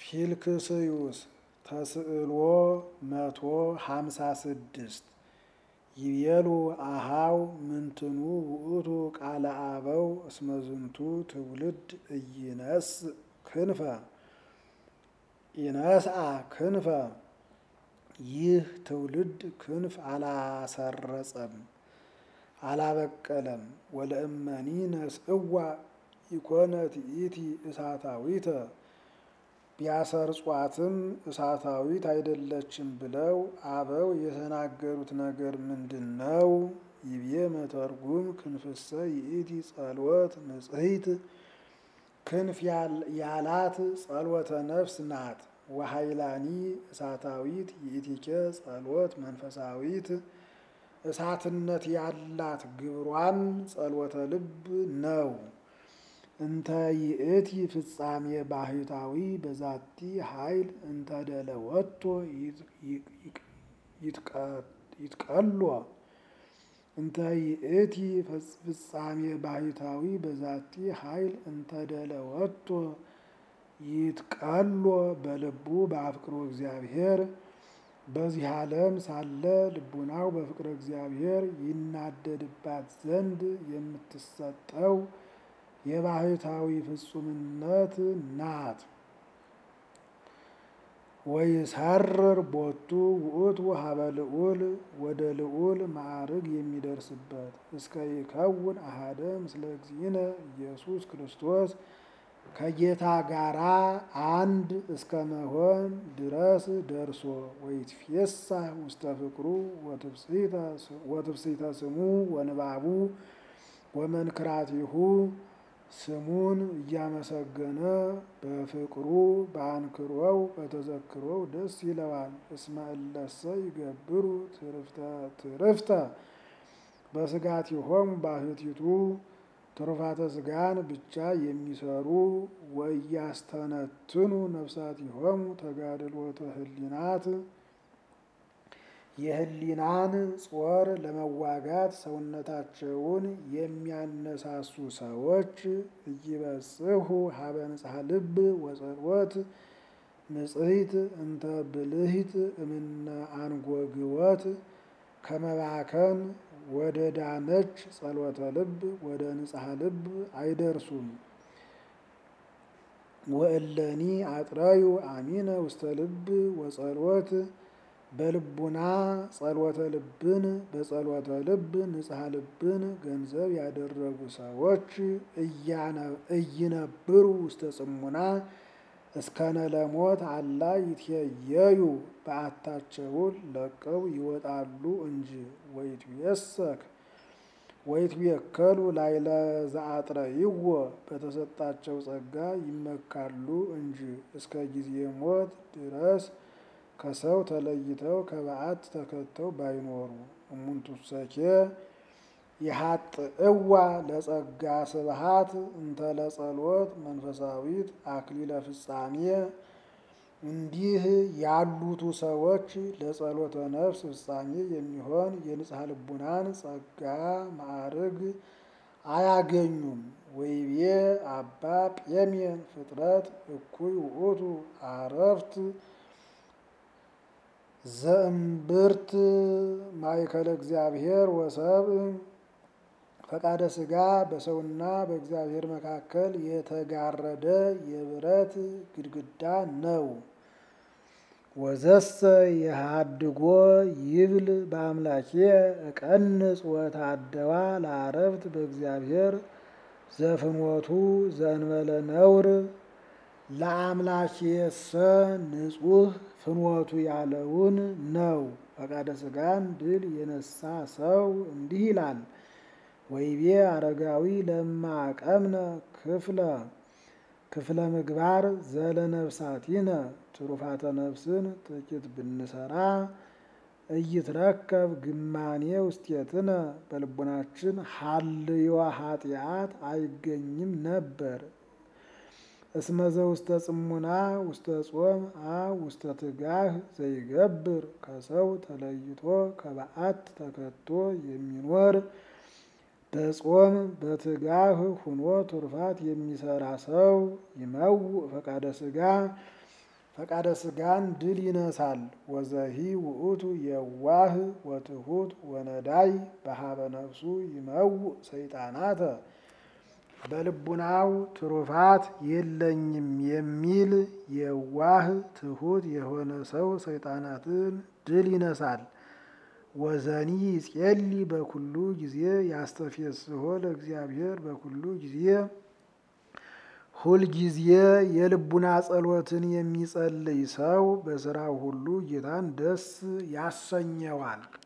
ፊልክስዩስ ተስዕሎ መቶ ሀምሳ ስድስት ይቤሉ አሃው ምንትኑ ውእቱ ቃለ አበው እስመዝንቱ ትውልድ ኢይነስ ክንፈ ኢነስአ ክንፈ ይህ ትውልድ ክንፍ አላሰረጸም አላበቀለም። ወለእመኒ ነስእዋ ኢኮነት ይእቲ እሳታዊተ ቢያሰርጿትም እሳታዊት አይደለችም ብለው አበው የተናገሩት ነገር ምንድን ነው? ይቤ መተርጉም ክንፍሰ ይእቲ ጸልወት ንጽሕት ክንፍ ያላት ጸልወተ ነፍስ ናት። ወሃይላኒ እሳታዊት ይእቲኬ ጸልወት መንፈሳዊት እሳትነት ያላት ግብሯን ጸልወተ ልብ ነው። እንተ ይእቲ ፍጻሜ ባህታዊ በዛቲ ኃይል እንተ ደለወቶ ይትቀሎ እንተ ይእቲ ፍጻሜ ባህታዊ በዛቲ ኃይል እንተ ደለወቶ ይትቀሎ በልቡ በአፍቅሮ እግዚአብሔር በዚህ ዓለም ሳለ ልቡናው በፍቅረ እግዚአብሔር ይናደድባት ዘንድ የምትሰጠው የባህታዊ ፍጹምነት ናት። ወይሰርር ቦቱ ውእቱ ሀበ ልዑል ወደ ልዑል ማዕርግ የሚደርስበት እስከ ይከውን አሃደ ምስለ እግዚእነ ኢየሱስ ክርስቶስ ከጌታ ጋራ አንድ እስከ መሆን ድረስ ደርሶ ወይትፌሳ ውስተ ፍቅሩ ወትፍሲተ ስሙ ወንባቡ ወመንክራቲሁ ስሙን እያመሰገነ በፍቅሩ በአንክሮው በተዘክሮው ደስ ይለዋል። እስመ እለሰ ይገብሩ ትርፍተ በስጋቲሆሙ ባህቲቱ ትሩፋተ ስጋን ብቻ የሚሰሩ ወያስተነትኑ ነፍሳቲሆሙ ተጋድሎተ ህሊናት የህሊናን ጾር ለመዋጋት ሰውነታቸውን የሚያነሳሱ ሰዎች እይበጽሑ ሀበ ንጽሐ ልብ ወጸልወት ንጽሕት እንተ ብልሂት እምነ አንጎግወት ከመባከን ወደ ዳነች ጸሎተ ልብ ወደ ንጽሐ ልብ አይደርሱም። ወእለኒ አጥረዩ አሚነ ውስተ ልብ ወጸልወት በልቡና ጸሎተ ልብን በጸሎተ ልብ ንጽሐ ልብን ገንዘብ ያደረጉ ሰዎች እይነብሩ ውስተ ጽሙና እስከነ ለሞት አላ ይትየዩ በዓታቸውን ለቀው ይወጣሉ እንጂ ወይትየሰክ ወይትቤከሉ ላይለ ዘአጥረይዎ በተሰጣቸው ጸጋ ይመካሉ እንጂ እስከ ጊዜ ሞት ድረስ ከሰው ተለይተው ከበዓት ተከተው ባይኖሩ እሙንቱሰኬ የሀጥእዋ ለጸጋ ስብሃት እንተ ለጸሎት መንፈሳዊት አክሊለ ፍጻሜ እንዲህ ያሉቱ ሰዎች ለጸሎተ ነፍስ ፍጻሜ የሚሆን የንጽሐ ልቡናን ጸጋ ማዕርግ አያገኙም። ወይቤ አባ ጴሜን ፍጥረት እኩይ ውእቱ አረፍት ዘእምብርት ማእከለ እግዚአብሔር ወሰብ ፈቃደ ሥጋ በሰውና በእግዚአብሔር መካከል የተጋረደ የብረት ግድግዳ ነው። ወዘሰ የሃድጎ ይብል በአምላኬ እቀንጽ ወታደዋ ለአረፍት በእግዚአብሔር ዘፍኖቱ ዘእንበለ ነውር ለአምላኬሰ ንጹሕ ፍኖቱ ያለውን ነው። ፈቃደ ሥጋን ድል የነሳ ሰው እንዲህ ይላል። ወይቤ አረጋዊ ለማቀምነ ክፍለ ክፍለ ምግባር ዘለነፍሳቲነ ትሩፋተ ነፍስን ጥቂት ብንሰራ እይትረከብ ግማኔ ውስቴትነ በልቡናችን ሀልዮ ኃጢአት አይገኝም ነበር። እስመዘ ውስተ ጽሙና ውስተ ጾም አ ውስተ ትጋህ ዘይገብር ከሰው ተለይቶ ከበዓት ተከቶ የሚኖር በጾም በትጋህ ሁኖ ትሩፋት የሚሰራ ሰው ይመውእ ፈቃደ ሥጋ ፈቃደ ስጋን ድል ይነሳል። ወዘሂ ውእቱ የዋህ ወትሑት ወነዳይ በሀበ ነፍሱ ይመውእ ሰይጣናተ በልቡናው ትሩፋት የለኝም የሚል የዋህ ትሑት የሆነ ሰው ሰይጣናትን ድል ይነሳል። ወዘኒ ይጼሊ በኩሉ ጊዜ ያስተፌስሖ ለእግዚአብሔር በኩሉ ጊዜ ሁል ጊዜ የልቡና ጸሎትን የሚጸልይ ሰው በስራው ሁሉ ጌታን ደስ ያሰኘዋል።